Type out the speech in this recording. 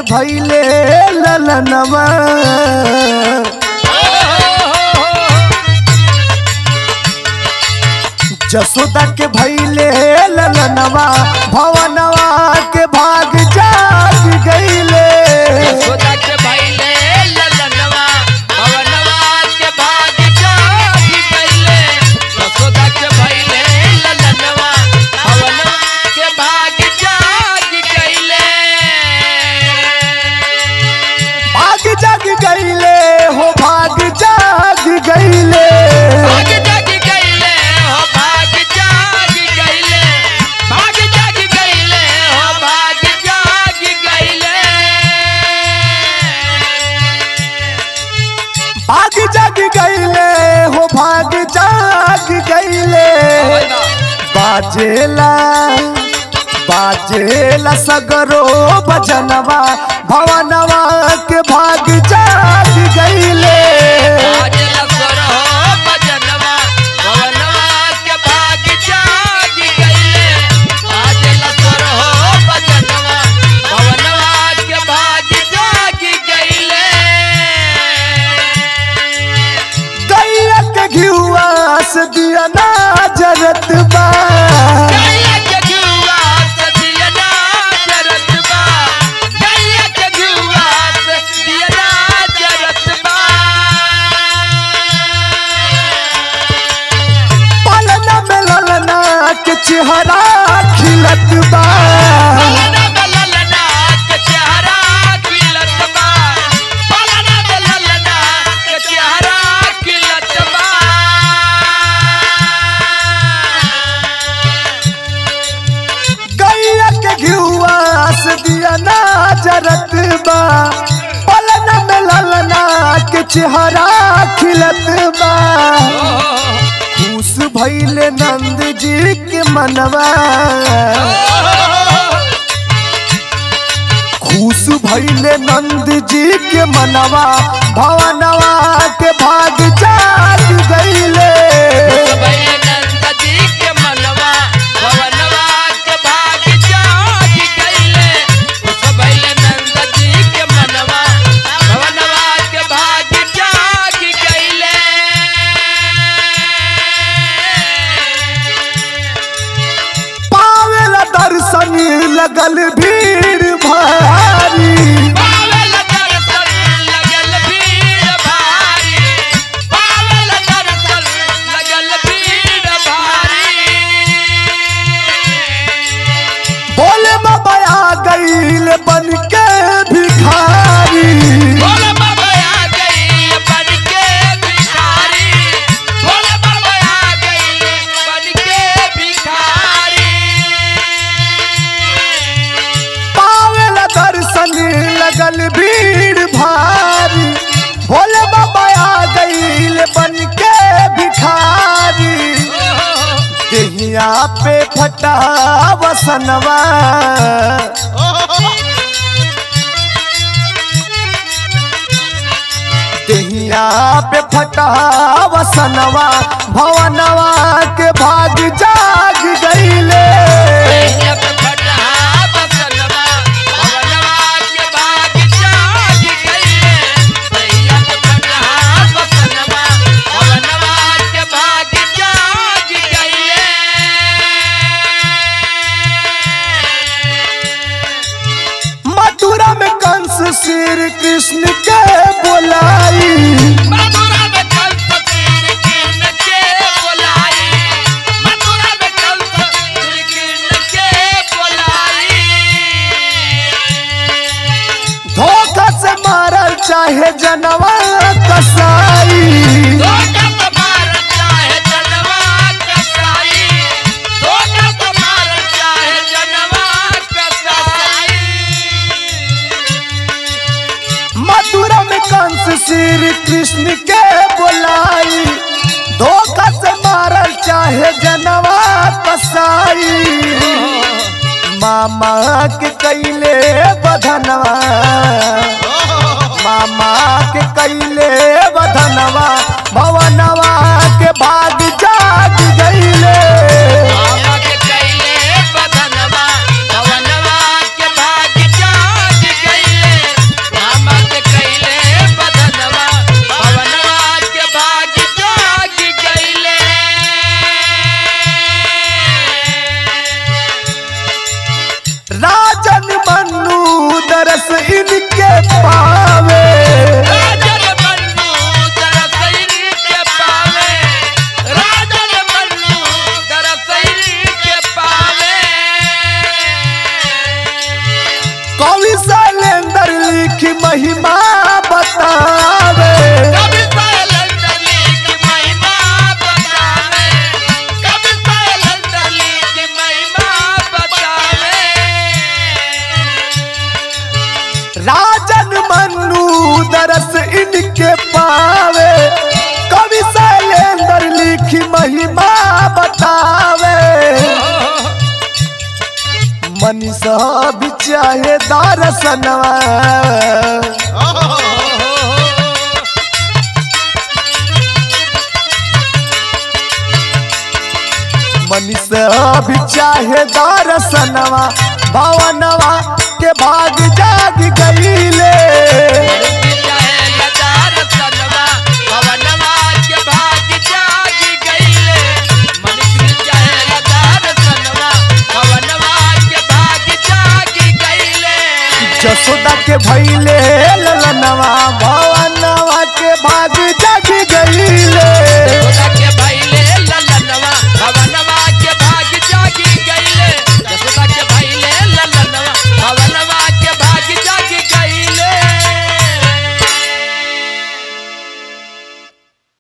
भैले ललनवा जसोदा के भैले ललनवा भवनवा के भाग जाग गईले यशोदा के भइले ललनवा भवनवा के भाग जागी गइले यशोदा के भइले ललनवा भवनवा के भाग जागी गइले भाग जाग गईले हो भाग जाग गईले भाग जागी गइले हो भाग जागी गइले भाग जागी गइले हो भाग जागी गइले भाग जाग गईले हो भाग जाग गईले बाजेला बाजेला सगरो बजनवा भवनवा के भाग जाग गईले आज लसर हो भजनवा भवनवा के भाग जागी गइले आज लसर हो भजनवा भवनवा के भाग जागी गइले गैया के घिउआ से दिया ना जरत बा गैया के घिउआ से दिया ना जरत बा गैया के घिउआ से दिया ना जरत बा पलना में ललना के चेहरा खिलत बा पलना में ललना के चेहरा खिलत बा पलना में ललना के चेहरा खिलत बा गैया के घिउआ से दिया ना जरत बा पलना में ललना के चेहरा खिलत बा खुश भइले नंद जी के मनवा खुश भइले नंद जी के मनवा भवनवा के भाग जाग गईले भैले नंद जी के मनवा भवनवा के भाग जागी गइले उस भैले नंद जी के मनवा भवनवा के भाग जागी गइले पावेला दर्शन लगल भीड़ भारी पावल दर्शन लगल भीड़ भारी पावल दर्शन लगल भीड़ भारी बोले बाबा आ गईल बन के भिखारी बोले बाबा आ गई बन के भिखारी बोले बाबा आ गई बन के भिखारी पावेला दर्शन लगल भीड़ भारी भोले बाबा आ गईल बन के भिखारी देहिया पे फटा वसनवा देहिया पे फटा वसनवा भवनवा के भाग जाग गईले ये पे फटा बसनवा भवनवा के भाग जागी गइले भैया पे फटा बसनवा भवनवा के भाग जागी गइले मथुरा में कंस श्री कृष्ण के बोलाई मथुरा में कंस श्री कृष्ण के बुलाई मथुरा में कंस श्री कृष्ण के बुलाई धोखा से मारल चाहे जनवा कसाई धोखा तो मार चाहे जनवा कसाई धोखा तो मार चाहे जनवा कसाई मथुरा में कंस श्री कृष्ण के बोलाई धोखा से मारल चाहे जनवा कसाई मामा के कैले बधनवा मामा के कैले बधनवा भवनवा के भाग जाग गईले मामा के कैले बधनवा भवनवा के भाग जाग गइले पावे राजन मन्नू दरसैली के पावे राजन मन्नू दरसैली के पावे कवि शैलेंद्र लिखी महिमा बतावे कभी साइलेंटली की महिमा बतावे कभी साइलेंटली की महिमा बतावे राजन मन्नू दरस इनके पावे कवि शैलेंद्र लिखी महिमा बतावे मनीषा भी चाहे दर्शनवा मनीषा भी चाहे दर्शनवा भवनवा के भाग जाग गईले चाहे लदार सनवा पवनवा के भाग जाग गईले मनुष्य चाहे लदार सनवा पवनवा के भाग जाग गईले जसोदा के भैले ललनवा भवनवा के भाग जाग गईले